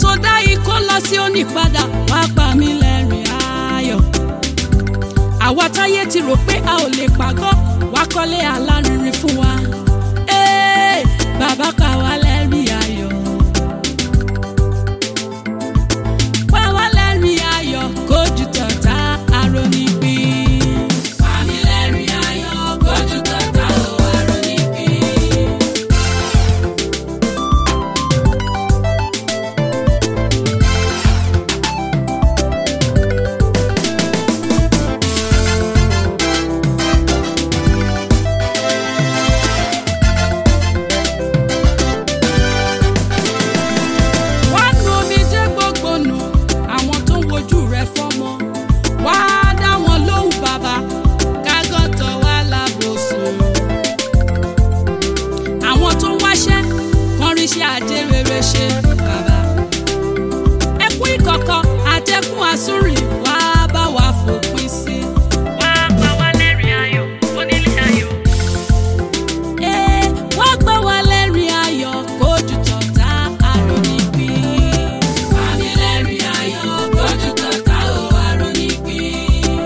tó dá ikó lọ sí òní padà wá pa mí lẹ́rìn ayọ̀ àwa táyé ti rò pé a ò lè pàgọ́ wá kọ́lé alárinrin fún wa Ee, bàbá pa wá lẹ́rìn ayọ̀ pa wá lẹ́rìn ayọ̀ kójú tọ̀tá arónípín. Pa mí lẹ́rìn ayọ̀ kójú tọ̀tá o arónípín. wá nu omijé gbogbo nù àwọn tó ń wojú rẹ fọmọ wá dá wọn lóhùn bàbá kágọ́tọ̀ wá lábòsùn. àwọn tó ń wáṣẹ́ kan ríṣẹ́ ajé rere ṣe bàbá. ẹkún ìkọ̀kọ̀ àtẹkùn àsúrìn wá bá wa fòpin sí. wá pa wá lẹ́rìn ayọ̀ onílé ayọ̀. Ee, wá gbọ́ wa lẹ́rìn ayọ̀ kójú tọ̀tá arónípín. Pa mí lẹ́rìn ayọ̀ kójú tọ̀tá o arónípín.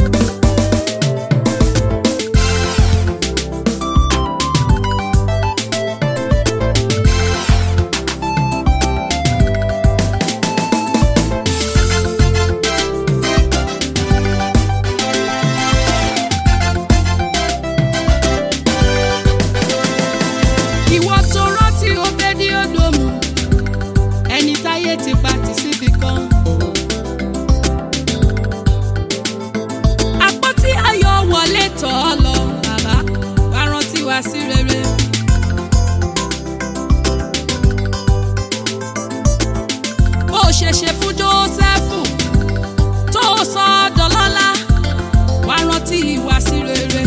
ìwọ tó rántí obedi odomu ẹni táyé ti pa tì síbi kan. àpótí ayọ̀ wọlé tọ̀ ọ́ lọ bàbá wá rántí wá sí rere. bó o ṣe ṣe fún jósẹ́fù tó o sọ ọ́ dọlọ́lá wá rántí wá sí rere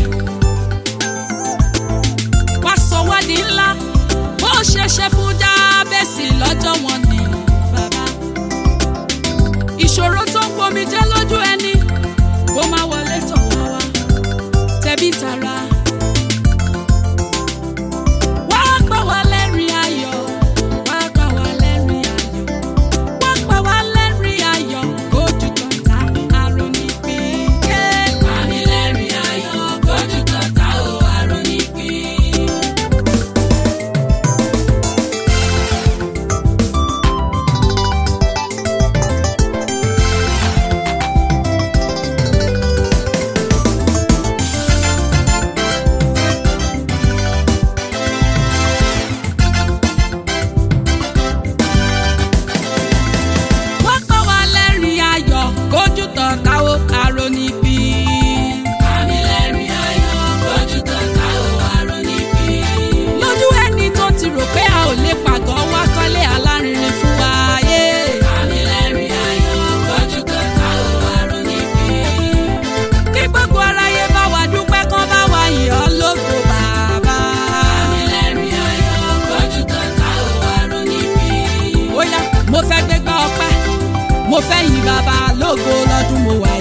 wá sọ wá di ńlá bó ṣe ṣe fún jábẹ́sì lọ́jọ́ wọn ni bàbá. ìṣòro tó ń gbomi jẹ́ lójú ẹni kó má wọlé tọ̀ wá wá tẹ̀bí tara. wá gbà wá lẹ́rìn ayọ̀ wá gbà wá lẹ́rìn ayọ̀ wá gbà wá lẹ́rìn ayọ̀ kójú tọ̀tá arónípín. Pa mí lẹ́rìn ayọ̀ kójú tọ̀tá o arónípín. wá pa wá lẹ́rìn ayọ̀ kójú tán táwo aró níbí. Àmì lẹ́rìn ayọ̀ kójú tán táwo aró níbí. lójú ẹni tó ti rò pé a ò lè pàgọ́ wá kọ́lé alárinrin fún wa. yé. Àmì lẹ́rìn ayọ̀ kójú tán táwo aró níbí. kí gbogbo aráyé bá wa dúpẹ́ kán bá wa yìn ọ́ lógo bàbá. Àmì lẹ́rìn ayọ̀ kójú tán táwo aró níbí. ó yá mo fẹ́ gbégbá ọpẹ́ mo fẹ́ yìn bàbá lógo lọ́dún mo wà